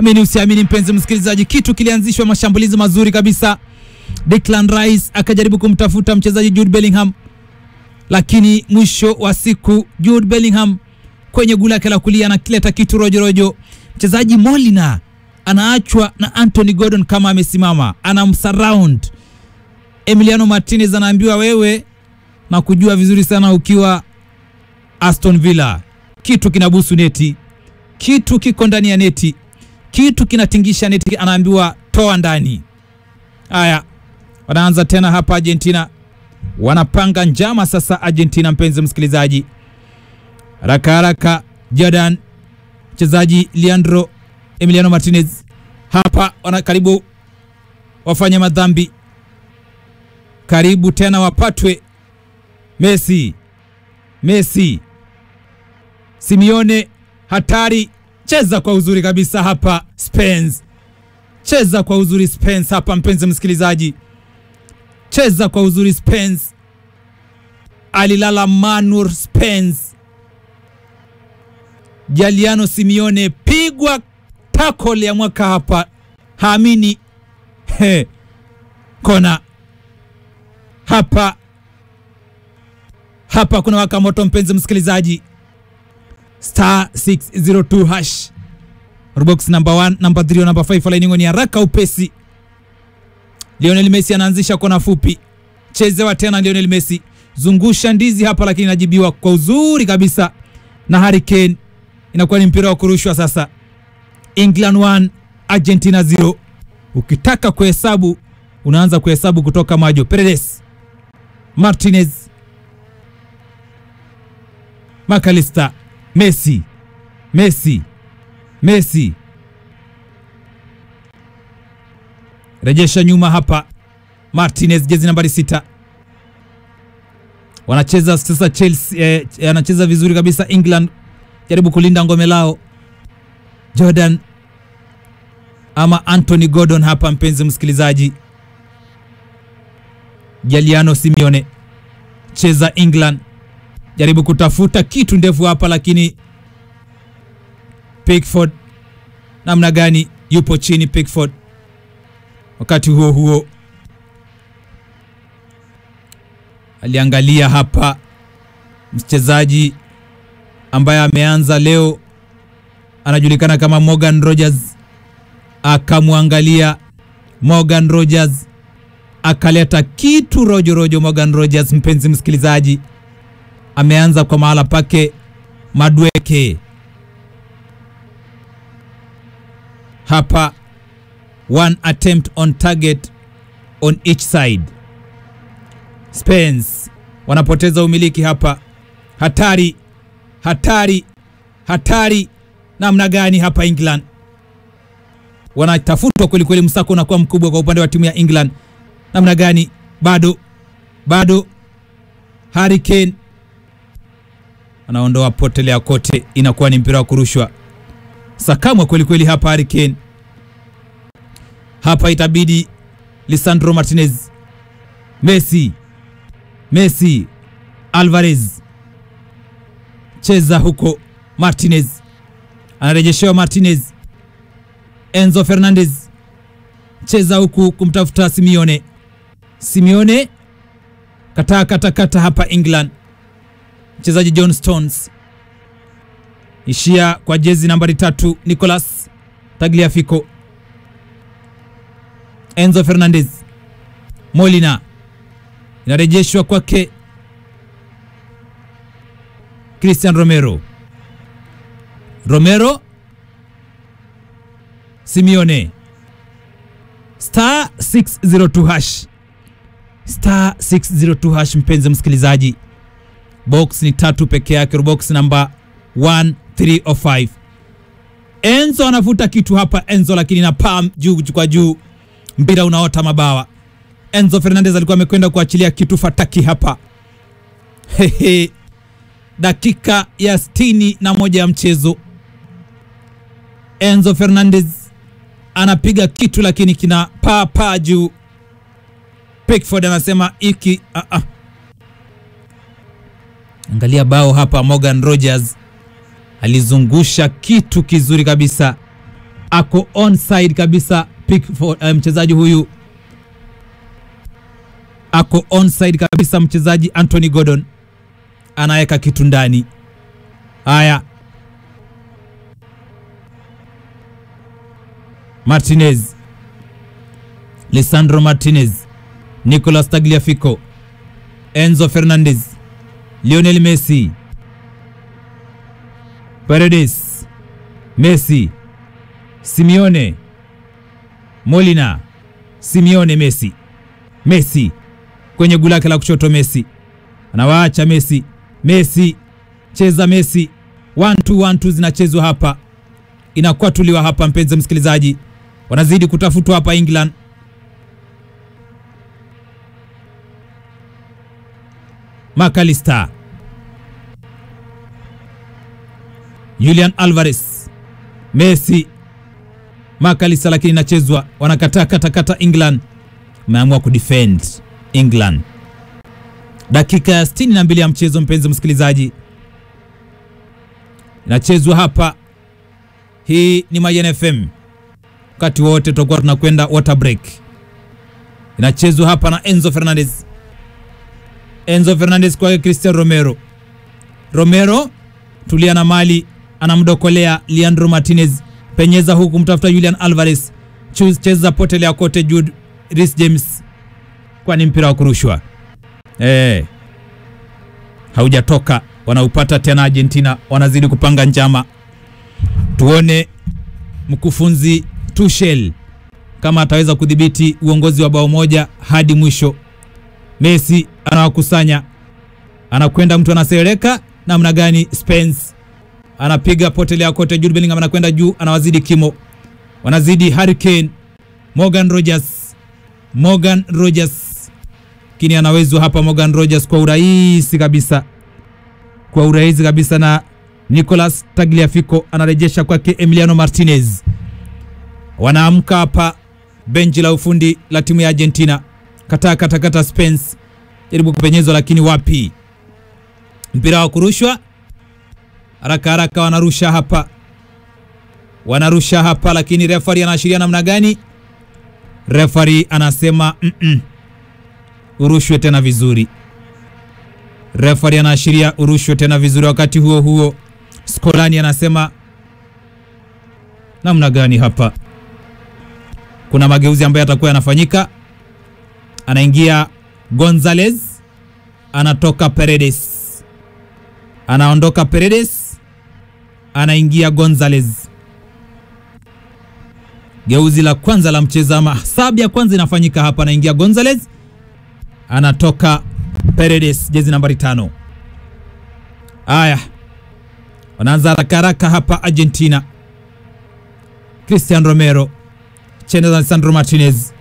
Amini usiamini, mpenzi msikilizaji, kitu kilianzishwa, mashambulizi mazuri kabisa. Declan Rice akajaribu kumtafuta mchezaji Jude Bellingham, lakini mwisho wa siku Jude Bellingham kwenye gula lake la kulia anakileta kitu rojorojo. Mchezaji Molina anaachwa na Anthony Gordon kama amesimama, anamsurround. Emiliano Martinez anaambiwa wewe na kujua vizuri sana ukiwa Aston Villa, kitu kinabusu neti, kitu kiko ndani ya neti, kitu kinatingisha neti, anaambiwa toa ndani. Haya, wanaanza tena hapa Argentina, wanapanga njama sasa Argentina. Mpenzi msikilizaji, haraka haraka, Jordan mchezaji Leandro Emiliano Martinez hapa wana karibu wafanye madhambi, karibu tena wapatwe. Messi, Messi, Simeone, hatari, cheza kwa uzuri kabisa hapa Spence, cheza kwa uzuri Spence hapa, mpenzi msikilizaji, cheza kwa uzuri Spence, alilala Manur Spence, Jaliano Simeone, pigwa tackle ya mwaka hapa, haamini he, kona hapa hapa kuna waka moto, mpenzi msikilizaji, star 602 hash box number 1 number 3 number 5 laini ni haraka upesi. Lionel Messi anaanzisha kona fupi, chezewa tena Lionel Messi, zungusha ndizi hapa, lakini inajibiwa kwa uzuri kabisa na Harry Kane. Inakuwa ni mpira wa kurushwa sasa. England 1 Argentina 0. Ukitaka kuhesabu unaanza kuhesabu kutoka majo. Paredes, Martinez, McAllister, Messi, Messi, Messi, rejesha nyuma hapa. Martinez, jezi nambari sita, wanacheza sasa. Chelsea eh, anacheza vizuri kabisa. England jaribu kulinda ngome lao. Jordan ama Anthony Gordon hapa, mpenzi msikilizaji. Jaliano Simeone cheza England, jaribu kutafuta kitu ndefu hapa, lakini Pickford namna gani, yupo chini Pickford. Wakati huo huo aliangalia hapa mchezaji ambaye ameanza leo anajulikana kama Morgan Rogers, akamwangalia Morgan Rogers akaleta kitu rojo rojo. Morgan Rogers, mpenzi msikilizaji, ameanza kwa mahala pake Madweke hapa, one attempt on target on each side. Spence wanapoteza umiliki hapa, hatari hatari hatari namna gani hapa England wanatafutwa kweli kweli, msako unakuwa mkubwa kwa upande wa timu ya England. Namna gani? Bado bado, Harry Kane anaondoa potelea kote, inakuwa ni mpira wa kurushwa. Sakamwa kweli kweli hapa Harry Kane. Hapa itabidi Lisandro Martinez, Messi, Messi, Alvarez cheza huko. Martinez anarejeshewa Martinez, Enzo Fernandez cheza huku kumtafuta Simeone. Simeone kataa kata kata hapa England, mchezaji John Stones ishia kwa jezi nambari tatu Nicolas Tagliafico. Enzo Fernandez, Molina inarejeshwa kwake Christian Romero, Romero, Simeone, star 602 hash, star 602 hash. Mpenzi msikilizaji, box ni tatu peke yake, box namba 1305. Enzo anavuta kitu hapa Enzo, lakini na pam juu kwa juu, mpira unaota mabawa. Enzo Fernandez alikuwa amekwenda kuachilia kitu fataki hapa hehe. Dakika ya sitini na moja ya mchezo, Enzo Fernandez anapiga kitu lakini kina paa paa juu. Pickford anasema iki uh -uh. Angalia bao hapa, Morgan Rogers alizungusha kitu kizuri kabisa, ako onside kabisa Pickford, uh, mchezaji huyu ako onside kabisa mchezaji Anthony Gordon anaweka kitu ndani. Haya, Martinez, Lisandro Martinez, Nicolas Tagliafico, Enzo Fernandez, Lionel Messi, Paredes, Messi, Simeone, Molina, Simeone, Messi, Messi kwenye guu lake la kushoto, Messi anawaacha Messi, Messi cheza Messi, 1 2 1 2 zinachezwa hapa, inakuwa tuliwa hapa, mpenzi msikilizaji, wanazidi kutafutwa hapa England. McAllister, Julian Alvarez, Messi, McAllister, lakini inachezwa, wanakataa katakata. England ameamua kudefend England. Dakika ya 62 ya mchezo, mpenzi msikilizaji, inachezwa hapa. Hii ni Mayen FM, wakati wote tutakuwa tunakwenda water break. Inachezwa hapa na Enzo Fernandez, Enzo Fernandez kwake Cristiano Romero, Romero tulia na mali, anamdokolea Leandro Martinez, penyeza huku mtafuta Julian Alvarez, cheza potelea kote Jude Reece James, kwani mpira wa kurushwa eh, haujatoka. Wanaupata tena Argentina, wanazidi kupanga njama. Tuone mkufunzi Tuchel kama ataweza kudhibiti uongozi wa bao moja hadi mwisho. Messi anawakusanya, anakwenda mtu anasereka namna gani? Spence anapiga potelea kote. Jude Bellingham anakwenda juu, anawazidi kimo, wanazidi Harry Kane, Morgan Rogers, Morgan Rogers lakini anawezwa hapa Morgan Rogers kwa urahisi kabisa, kwa urahisi kabisa, na Nicolas Tagliafico anarejesha kwake Emiliano Martinez. Wanaamka hapa benchi la ufundi la timu ya Argentina, kataa katakata. Spence jaribu kupenyezwa, lakini wapi, mpira wa kurushwa haraka haraka, wanarusha hapa, wanarusha hapa, lakini refari anaashiria namna gani? Refari anasema mm -mm. Urushwe tena vizuri. Refari anaashiria urushwe tena vizuri. Wakati huo huo, Skolani anasema namna gani hapa? Kuna mageuzi ambayo yatakuwa yanafanyika. Anaingia Gonzalez, anatoka Paredes, anaondoka Paredes, anaingia Gonzalez. Geuzi la kwanza la mchezo ama sabu ya kwanza inafanyika hapa, anaingia Gonzalez anatoka Paredes, jezi nambari tano. Haya, wanaanza haraka haraka hapa Argentina. Cristian Romero cheza Alessandro Martinez,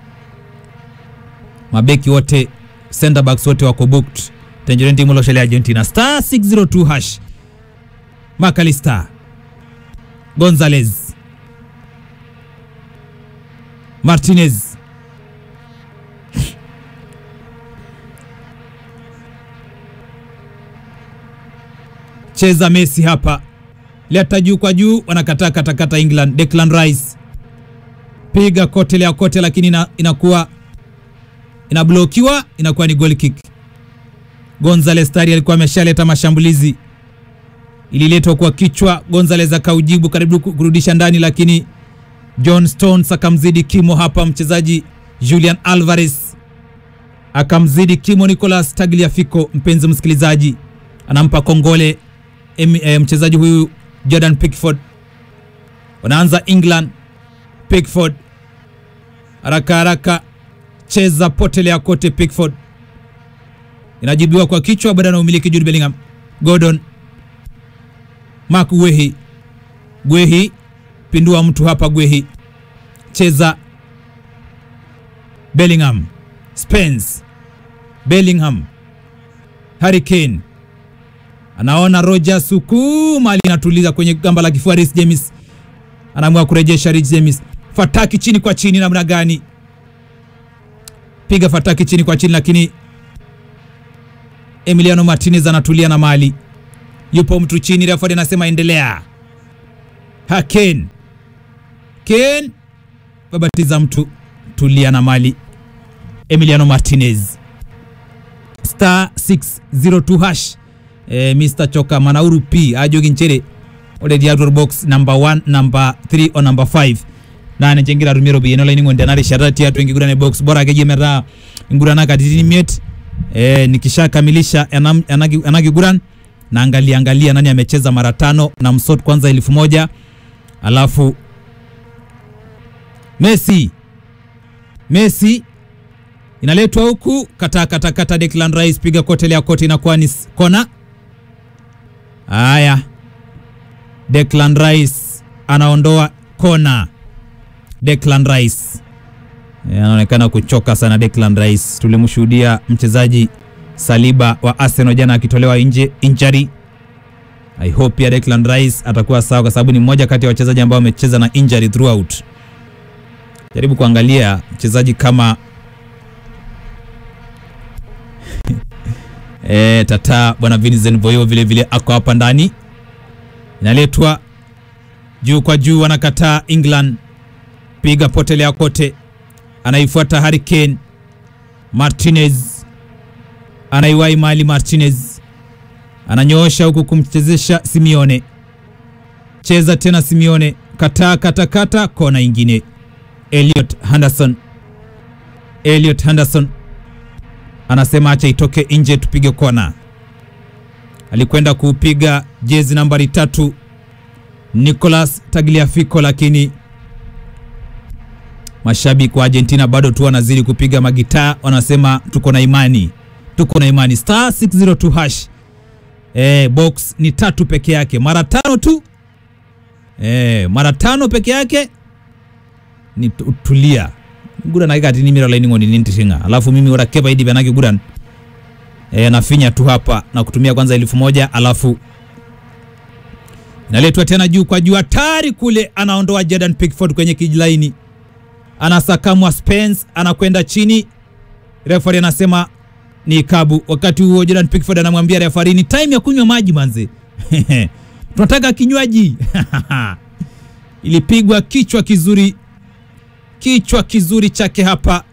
mabeki wote center backs wote wako booked. Tangerine timu loshele Argentina star 602 hash. McAllister, Gonzalez, Martinez cheza Messi hapa, leta juu kwa juu, wanakataa katakata. England, Declan Rice piga kote lea kote, lakini ina, inakuwa inablokiwa, inakuwa ni goal kick. Gonzalez tayari alikuwa ameshaleta mashambulizi, ililetwa kwa kichwa, Gonzalez akaujibu karibu kurudisha ndani, lakini John Stones akamzidi kimo hapa, mchezaji Julian Alvarez akamzidi kimo Nicolas Tagliafico. Mpenzi msikilizaji, anampa kongole e, mchezaji huyu Jordan Pickford. Wanaanza England. Pickford haraka haraka, cheza potelea kote. Pickford inajibiwa kwa kichwa, baada na umiliki Jude Bellingham. Gordon, Mark Guehi, Guehi pindua mtu hapa, Guehi cheza Bellingham, Spence, Bellingham, Harry Kane anaona Rogers huku mali inatuliza kwenye gamba la kifua. Reece James anaamua kurejesha. Reece James, fataki chini kwa chini, namna gani? Piga fataki chini kwa chini, lakini Emiliano Martinez anatulia na mali, yupo mtu chini. Refa anasema endelea. Haken Kane babatiza mtu tulia na mali Emiliano Martinez star 602 hash eh, Mr Choka Manauru P ajogi nchere ore diator box number 1 number 3 o number 5 nane chengira rumiro biyeno laini ngonde nare sharati atu ingigurane box bora keje mera ingurana katitini miet eh, nikishakamilisha enam- enagi- enakiguran naangalia angalia nani amecheza mara tano na msot kwanza elfu moja alafu Messi Messi inaletwa huku kata kata kata Declan Rice piga kotelea kote inakuwa ni s- kona. Haya, Declan Rice anaondoa kona. Declan Rice Eh, anaonekana kuchoka sana Declan Rice. Tulimshuhudia mchezaji Saliba wa Arsenal jana akitolewa nje injury. I hope pia Declan Rice atakuwa sawa, kwa sababu ni mmoja kati ya wachezaji ambao wamecheza na injury throughout. Jaribu kuangalia mchezaji kama e, tata bwana Vincent Boyo vile vile ako hapa ndani, inaletwa juu kwa juu, anakataa England, piga potelea kote, anaifuata Harry Kane, Martinez anaiwai mali, Martinez ananyoosha huku kumchezesha Simeone, cheza tena Simeone, kataa kata kata, kona ingine Elliot Henderson. Elliot Henderson anasema acha itoke nje tupige kona. Alikwenda kuupiga jezi nambari tatu Nicolas Tagliafico, lakini mashabiki wa Argentina bado tu wanazidi kupiga magitaa, wanasema tuko na imani, tuko na imani. Star 602 hash eh, box ni tatu peke yake, mara tano tu eh, mara tano peke yake ni tu- tulia guran akikati nimira laini ngoni nintishinga alafu mimi ora kepa idi benaki guran e, nafinya tu hapa na kutumia kwanza elfu moja alafu inaletwa tena juu kwa juu hatari kule anaondoa Jordan Pickford kwenye kijilaini anasakamwa Spence anakwenda chini refari anasema ni ikabu wakati huo Jordan Pickford anamwambia refari ni time ya kunywa maji manze tunataka kinywaji ilipigwa kichwa kizuri kichwa kizuri chake hapa,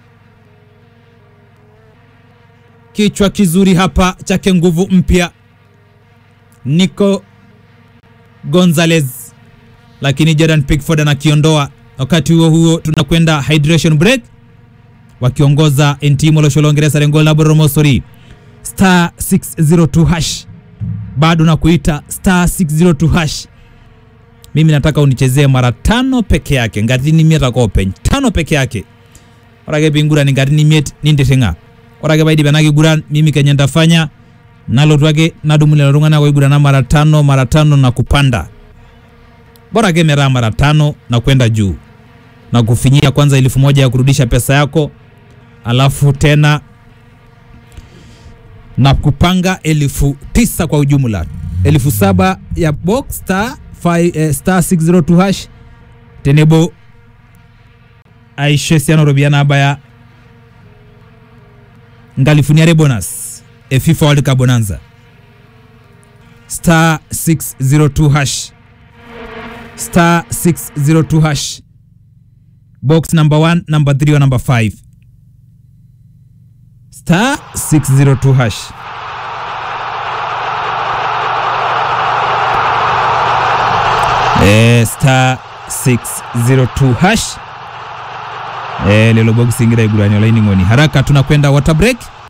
kichwa kizuri hapa chake nguvu mpya Nico Gonzalez, lakini Jordan Pickford anakiondoa. Wakati huo huo tunakwenda hydration break, wakiongoza Entimo Losholongeresa Rengola Boromosori star 602 hash, bado na kuita star 602 hash mimi nataka unichezee mara tano peke yake ngatini miet akopeny tano peke yake orake pinguran ngatini miet nintitinga orake paidipe nakiguran mimi kenye ntafanya nalotu ake nadumu lelo tung'anak oigurana mara tano mara tano na kupanda bora ake metaa mara tano na kwenda juu na kufinyia kwanza elfu moja ya kurudisha pesa yako alafu tena na kupanga elfu tisa kwa ujumla elfu saba ya box star, five, eh, star 602 hash tenebo aishe siano robiana abaya ngalifuniare bonus e fifa world cup bonanza star 602 hash star 602 hash box number 1 number 3 or number 5 star 602 hash eh, star 602 hash eh, lelo box ingira igurani olaini ngoni haraka tunakwenda water break